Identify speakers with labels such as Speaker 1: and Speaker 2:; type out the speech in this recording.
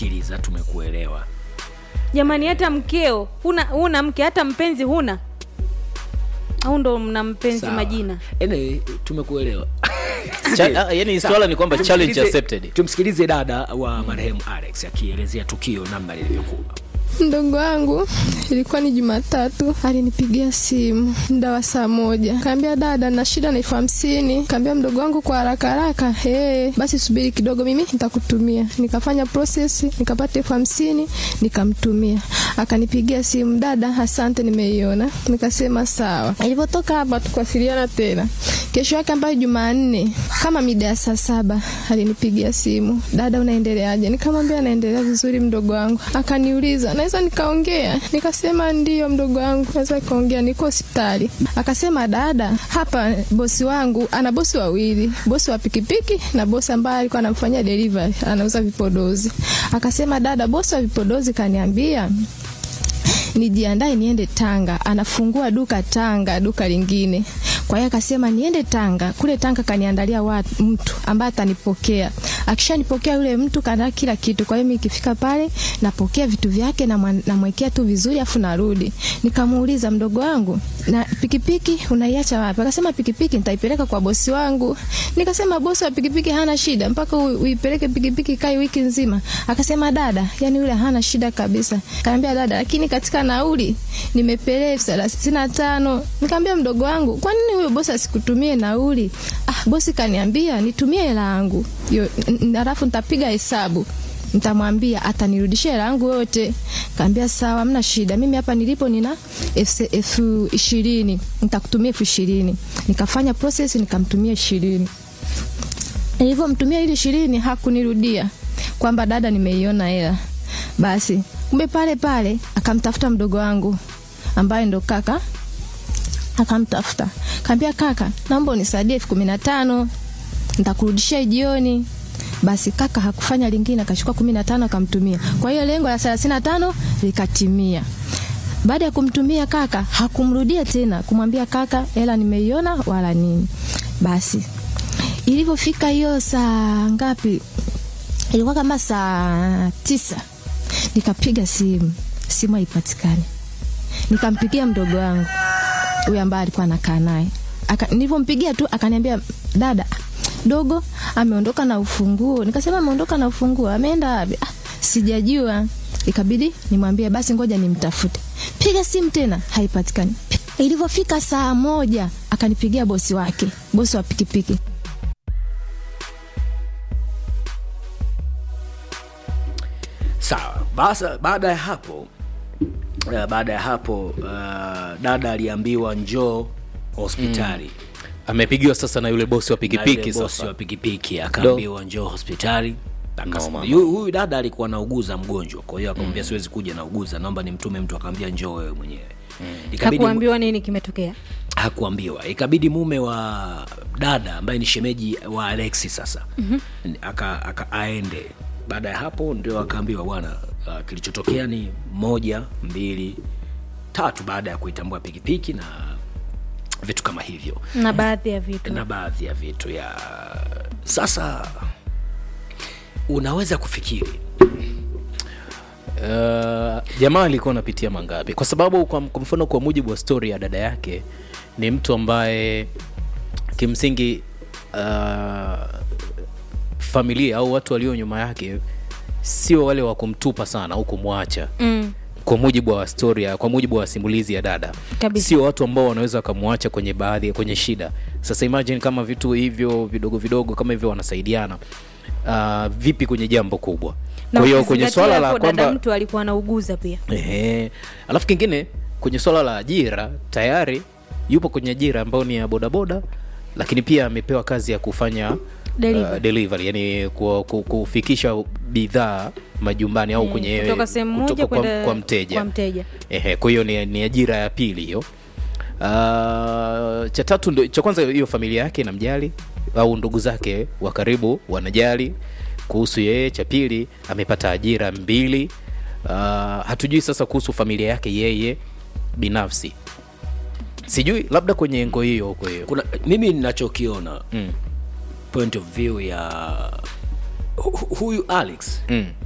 Speaker 1: tumekusikiliza tumekuelewa
Speaker 2: jamani hata mkeo huna huna mke hata mpenzi huna au ndo mna mpenzi
Speaker 1: Sawa.
Speaker 2: majina
Speaker 1: anyway, tumekuelewa
Speaker 3: Cha- ah, yani swala ni kwamba challenge
Speaker 1: Tumsikilize-
Speaker 3: accepted
Speaker 1: tumsikilize dada wa marehemu alex akielezea tukio namna lilivyokuwa
Speaker 4: Mdogo wangu ilikuwa ni Jumatatu, alinipigia simu muda wa saa moja, kaambia dada, na shida na elfu hamsini. Kaambia mdogo wangu kwa haraka haraka, hey, basi subiri kidogo, mimi nitakutumia. Nikafanya process nikapata elfu hamsini nikamtumia. Akanipigia simu, dada, asante, nimeiona. Nikasema sawa. Ilivyotoka hapa tukawasiliana tena. Kesho yake ambayo Jumanne kama mida ya saa saba alinipigia simu, dada, unaendeleaje? Nikamwambia naendelea vizuri mdogo wangu. Akaniuliza naweza nikaongea? Nikasema ndiyo mdogo wangu, naweza nikaongea, niko hospitali. Akasema dada, hapa bosi wangu ana bosi wawili, bosi wa pikipiki na bosi ambaye alikuwa anamfanyia delivery, anauza vipodozi. Akasema dada, bosi wa vipodozi kaniambia nijiandae niende Tanga, anafungua duka Tanga, duka lingine. Kwa hiyo akasema niende Tanga, kule Tanga kaniandalia watu, mtu ambaye atanipokea. Akishanipokea yule mtu kana kila kitu. Kwa hiyo mimi ikifika pale napokea vitu vyake na mwa- namwekea tu vizuri afu narudi. Nikamuuliza mdogo wangu, na pikipiki unaiacha wapi? Akasema pikipiki nitaipeleka kwa bosi wangu. Nikasema bosi wa pikipiki hana shida mpaka u- uipeleke pikipiki kai wiki nzima. Akasema dada, yani yule hana shida kabisa. Kaambia dada, lakini katika nauli nimepeleka elfu thelathini na tano. Nikamwambia mdogo wangu, kwa nini huyo bosi asikutumie nauli? Ah, bosi kaniambia nitumie hela yangu. Yo, n- n- Alafu nitapiga hesabu nitamwambia atanirudishia hela yangu yote. Kaambia sawa, hamna shida, mimi hapa nilipo nina elfu elfu ishirini nitakutumia elfu ishirini. Nikafanya process nikamtumia ishirini. Nilivyomtumia ile ishirini hakunirudia kwamba dada, nimeiona hela. Basi kumbe pale pale akamtafuta mdogo wangu ambaye ndo kaka akamtafuta kaambia, kaka, naomba unisaidie elfu kumi na tano nitakurudishia jioni. Basi kaka hakufanya lingine, akachukua kumi na tano akamtumia. Kwa hiyo lengo la thelathini na tano likatimia. Baada ya kumtumia kaka, hakumrudia tena kumwambia kaka, hela nimeiona wala nini. Basi ilivyofika hiyo saa ngapi, ilikuwa kama saa tisa, nikapiga simu, simu haipatikani. Nikampigia mdogo wangu huyu ambaye alikuwa anakaa naye. Aka- Nilivyompigia tu akaniambia, dada dogo ameondoka na ufunguo. Nikasema ameondoka na ufunguo, ameenda wapi? Ah, sijajua. Ikabidi nimwambie basi, ngoja nimtafute. Piga simu tena, haipatikani. Ilivyofika saa moja akanipigia bosi wake, bosi wa pikipiki.
Speaker 1: sawa basa baada ya hapo uh, baada ya hapo uh, dada aliambiwa njoo hospitali
Speaker 3: amepigiwa sasa na yule bosi wa
Speaker 1: Na yule
Speaker 3: pikipiki
Speaker 1: bosi
Speaker 3: sasa
Speaker 1: wa pikipiki akaambiwa njoo hospitali Akas-
Speaker 3: No, mama.
Speaker 1: yu- huyu dada alikuwa nauguza mgonjwa kwa hiyo akamwambia siwezi kuja nauguza naomba nimtume mtu akaambia njoo wewe mwenyewe ikabidi
Speaker 2: hakuambiwa nini kimetokea
Speaker 1: hakuambiwa ikabidi mume wa dada ambaye ni shemeji wa alexi sasa mm-hmm. aka, aka aende baada ya hapo ndio akaambiwa bwana uh, kilichotokea ni moja mbili tatu baada ya kuitambua pikipiki na vitu kama hivyo
Speaker 2: na baadhi ya vitu
Speaker 1: na baadhi ya vitu ya sasa unaweza kufikiri
Speaker 3: Uh, jamaa alikuwa anapitia mangapi kwa sababu kwa, kwa mfano kwa mujibu wa stori ya dada yake ni mtu ambaye kimsingi uh, familia au watu walio nyuma yake sio wale wa kumtupa sana au kumwacha
Speaker 2: mm.
Speaker 3: kwa mujibu wa storia kwa mujibu wa simulizi ya dada
Speaker 2: Kabisa.
Speaker 3: sio watu ambao wanaweza wakamwacha kwenye baadhi kwenye shida sasa imagine kama vitu hivyo vidogo vidogo kama hivyo wanasaidiana uh, vipi kwenye jambo kubwa
Speaker 2: Na
Speaker 3: kwa hiyo kwenye
Speaker 2: ukizingatia
Speaker 3: swala la
Speaker 2: hapo dada
Speaker 3: kwamba
Speaker 2: mtu alikuwa anauguza pia
Speaker 3: Ehe. Alafu kingine kwenye swala la ajira tayari yupo kwenye ajira ambayo ni ya bodaboda, lakini pia amepewa kazi ya kufanya
Speaker 2: Delivery.
Speaker 3: Uh, delivery yani ku, ku, kufikisha bidhaa majumbani au
Speaker 2: Eh,
Speaker 3: kwenye
Speaker 2: kutoka sehemu moja
Speaker 3: kutoka kwa,
Speaker 2: kwenda
Speaker 3: kwa mteja
Speaker 2: kwa mteja.
Speaker 3: Ehe, kwa hiyo ni, ni ajira ya pili hiyo. Uh, cha tatu ndio cha kwanza, hiyo familia yake inamjali au ndugu zake wa karibu wanajali kuhusu yeye. Cha pili amepata ajira mbili. Uh, hatujui sasa kuhusu familia yake yeye binafsi, sijui labda kwenye engo hiyo huko hiyo
Speaker 1: kuna mimi ninachokiona
Speaker 3: mm.
Speaker 1: point of view ya hu- huyu alex
Speaker 3: Mm.